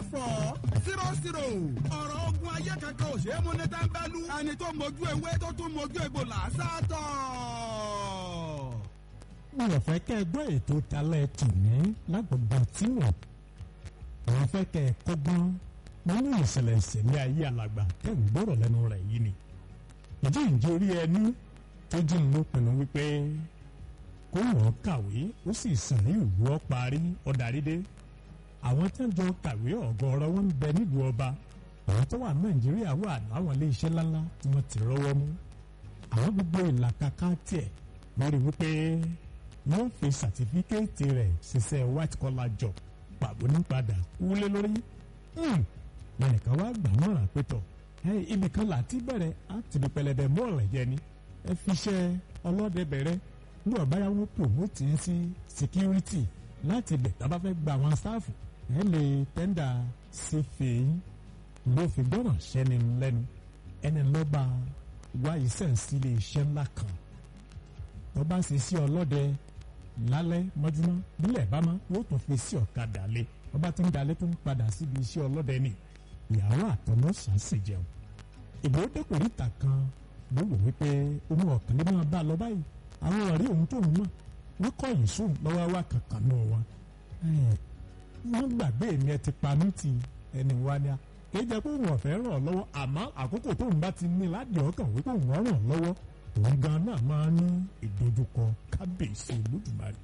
four zero zero ọ̀rọ̀ ogun ayé kankan ò ṣe é mú ní tẹ́ńbẹ́lú ẹni tó mojú ewé tó tún mojú egbò làásàtọ̀. mi ò fẹ́ kẹ́ ẹ gbọ́ ètò talẹ̀ tù ní lágbègbè tí wọ́n àwọn fẹ́ kẹ́ ẹ kọ́gbọ́n nínú ìṣẹ̀lẹ̀ ìṣẹ̀lẹ̀ ayé alàgbà tẹ̀ ń gbọ́rọ̀ lẹ́nu rẹ̀ yìí ni ìdí ìjì orí ẹni tó jí ló pinnu wípé kó wọ́n kàwé ó sì sàn ní ìlú ọ parí ọ̀dàrídé àwọn tí wọ́n jọ kàwé ọ̀gọ̀ọ̀rọ̀ wọn ń bẹ nílùú ọba àwọn tó wà nàìjíríà wà láwọn ilé iṣẹ́ ńláńlá tí wọ́n ti rọ́wọ́ mú àwọn gbogbo ìlàkàkà tiẹ̀ lórí wípé wọ́n fi sàtífíkẹ́ẹ̀tì rẹ̀ ṣiṣẹ́ white collar job pàbó nípadà wúlé lórí lẹ́nìkan wá gbà mọ́ràn pétọ̀ ibì kan láti bẹ̀rẹ̀ àti ibi pẹlẹbẹ mọ́ọ̀lẹ̀ jẹ ni ẹ fi iṣẹ́ ọlọ́dẹ bẹ̀rẹ̀ ní ọ̀báyá wọn promote yín sí security láti ibẹ̀ tá a bá fẹ́ gba àwọn sáàfù ẹ lè tẹ́ndà sí fèyín ló fi gbọ́ràn sẹ́ni lẹ́nu ẹni lọ́ba wá iṣẹ́ sílé iṣẹ́ ńlá kan tó bá ṣe sí ọlọ́dẹ lálẹ́ mọ́júmọ́ nílẹ̀ bá mọ́ yóò tún fi sí ọ̀kadà lé ọba tí ń dalẹ̀ tó ń padà síbi iṣẹ́ ọlọ́dẹ ni ìyàwó àtọmọ ṣàṣì jẹun ìbò dẹkùnrin kan ló wò wípé omi ọ̀kan ló máa bá a lọ báyìí àwọn ọ̀rẹ́ òun tó ń mọ̀ wọ́n kọ́ yìí sóun lọ́wọ́ wá kankan náà wá wọ́n gbàgbé mi ẹ ti pa mí ti ẹni wá ní a kì í jẹ́ pé òun ọ̀fẹ́ ràn ọ́ lọ́wọ́ àmọ́ àkókò tóun bá ti ní ládìí ọkàn wípé òun ràn ọ́ lọ́wọ́ òun gan náà máa ní ìdojúkọ kábíyèsí olódùmarè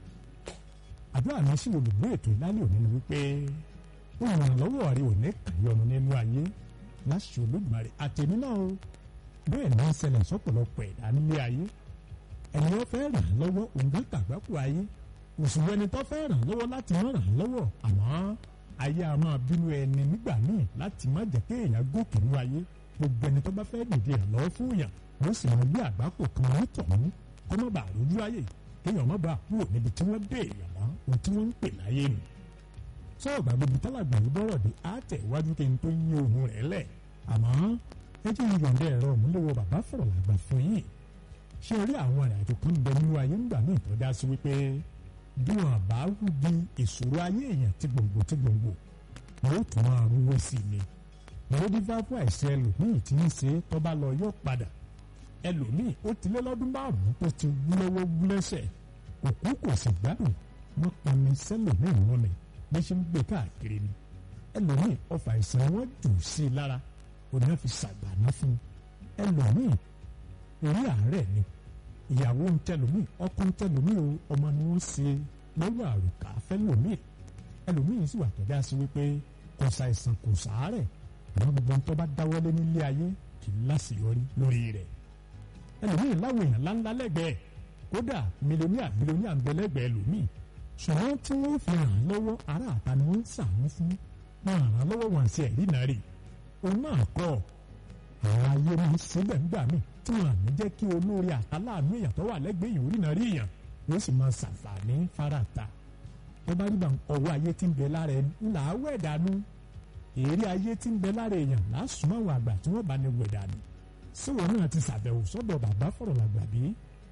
àdúrà mi sí olùgbé ètò ìlàlẹ́ òní ni wípé ìrànlọ́wọ́ rẹ ò ní kàyọnu nínú ayé láṣẹ olódùmarè àtẹ̀mí náà o bẹ́ẹ̀ ní í ṣẹlẹ̀ sọ́pọ̀lọpọ̀ ẹ̀dá nílé ayé ẹni ó fẹ́ ràn án lọ́wọ́ òǹgá kàgbákò ayé òṣùwọ̀n ẹni tó fẹ́ ràn án lọ́wọ́ láti má ràn án lọ́wọ́ àmọ́ ayé a máa bínú ẹni nígbà míì láti má jẹ́ kéèyàn gòkè nínú ayé gbogbo ẹni tó bá fẹ́ dìde ìrànlọ́wọ́ fún yàn ló sì máa gbé àgbákò kan wọn tọ̀hún kọ́ má bàa rójú ayé kéèyàn má bàa kúrò níbi tí wọ́n dé èèyàn mọ́ ohun tí wọ́n ń pè láyé nù. sọ́ọ̀bà gbogbo tálàgbà yìí bọ́rọ̀ dé á tẹ̀ iwájú kí n tó yí ohun rẹ̀ lẹ̀ àmọ́ ẹ jẹ́ ìyọ̀ǹda ẹ̀rọ òmùlẹ̀wọ̀ bàbá fọ̀rọ̀ làgbà fún yìí ṣé orí àwọn ìrìn àjò kan bẹ nínú ayé ńgbà míì tó dá sí wípé bí wọn bá rú di ìṣòro ayé èèyàn tí gbòǹgbò tí gbòǹgbò yóò tún máa rúwé sí i ni lórí fáfú àìsàn ẹlòmíì tí ń ṣe tó bá lọ yóò padà ẹlòmíì ó ti lé lọ́dún márùn-ún tó ti wú lọ́wọ́ wú lẹ́sẹ̀ òkú kò sì gbádùn wọ́n pami sẹ́lòmíì mọ́ni bí ṣe ń gbé káàkiri ni ẹlòmíì ọfà àìsàn wọn jù sí i lára òní wọn fi ṣàgbàná fún ẹlòmíì orí àárẹ̀ ni ìyàwó ń tẹlòmíì ọkọ ń tẹlòmíì o ọmọ ni wọ́n ṣe lọ́wọ́ àrùkà fẹ́lòmíì ẹlòmíì sì wà tọ́já sí wípé kò ṣàìsàn kò sàárẹ̀ àwọn gbogbo ń tó bá dáwọ́lé nílé ayé kì í láṣeyọrí lórí rẹ̀ ẹlòmíì láwọn èèyàn ńláńlá lẹ́gbẹ̀ẹ́ kódà mílíọ̀nìà mílíọ̀nìà ń bẹ lẹ́gbẹ̀ẹ́ ẹlòmíì ṣùgbọ́n tí wọ́n fi ràn án lọ́wọ́ ará àta ni wọ́n ń sàánú fún wọn ràn án lọ́wọ́ wọn sí ẹ̀rí náà rè òun náà kọ́ àwọn ayé máa ń síbẹ̀ ńgbà míì tí wọn àmì jẹ́ kí olórí àtàláàánú èèyàn tó wà lẹ́gbẹ̀ẹ́ yìí orí náà rí èèyàn yóò sì máa ṣàǹfààní fárata tó bá rí bá ọwọ́ ayé tí ń bẹ lára ẹni ńlá wẹ̀ dànù èrè ayé tí ń bẹ lára èèyàn lásùmọ̀ àwọn àgbà tí wọ́n bá ní wẹ̀ dànù síwọ́n náà ti ṣàbẹ̀wò sọ́dọ̀ bàbá fọ̀rọ̀ làgbà bí